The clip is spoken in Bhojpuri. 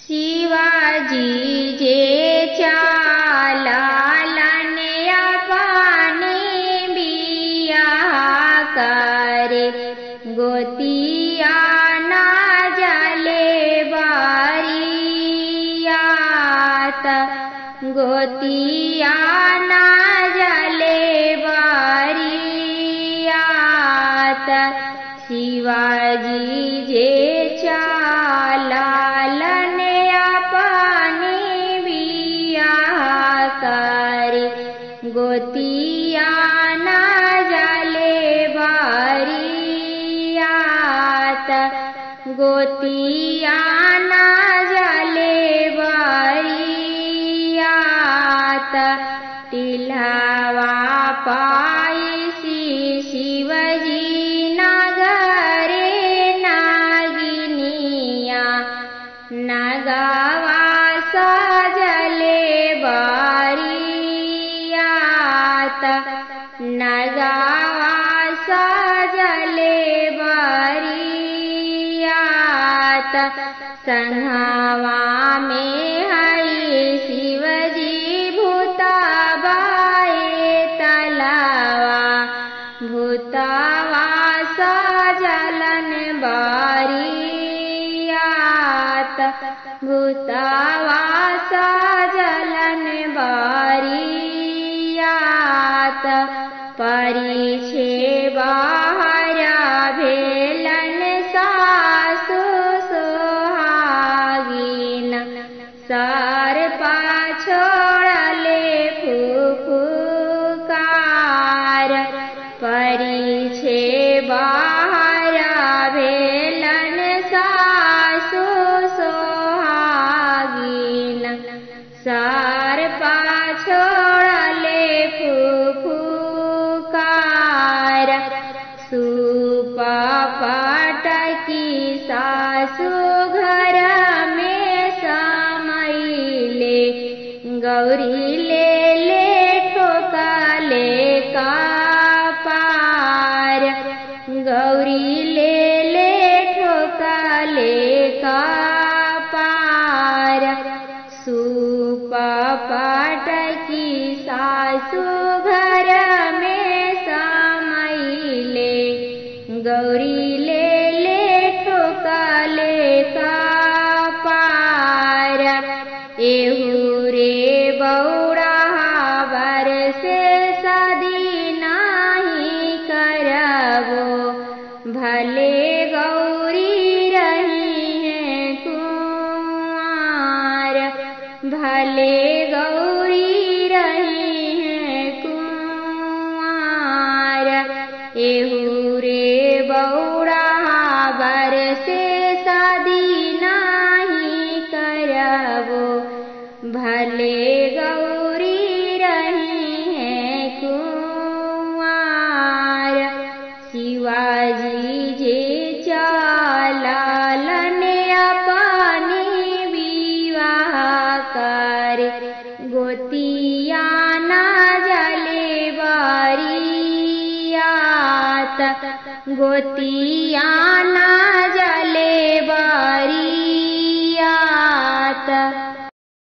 शिवाजी जे चालालन अपने बिया करे गोतिया ना जले बारियात गोतिया ना जले बारियात शिवाजी जे चालालन अपने बिया करे गोतिया ना जले बारियात गोतिया ना जले बारियात टिल्हवा पायसी शिवजी नगरे नागिनिया नगावा सजले बारियात नगावा सजले बारियात संघवा में हई शिवजी भूताबाए तलावा भूतावा सजलन बारियात भूतावा सजलन बारियात परिछे बाहरा भेलन सासु सोहागिन सर पाछोड़ले फुफुकार परिछे बाहरा भेलन सासु सोहागिन सर पाछोड़ले फुफुकार सुपटकी सासु घर में समैले गौरी ले ले ठोकाले का पार गौरी ले ले ठोकाले का पार सुपटकी सासु घर में समैले गौरी ले ले ठोकाले का पार एहू रे बौड़ा बरसे सदी नाही करबो भले गौरी रही है कुआर भले गौरी रही है कुआर एहू रे बौड़ा बरसे शादी नाही करबो भले गौरी रही है कुआर शिवाजी जे चालालन अपने विवाह कर गोतिया ना जले बारियात गोतिया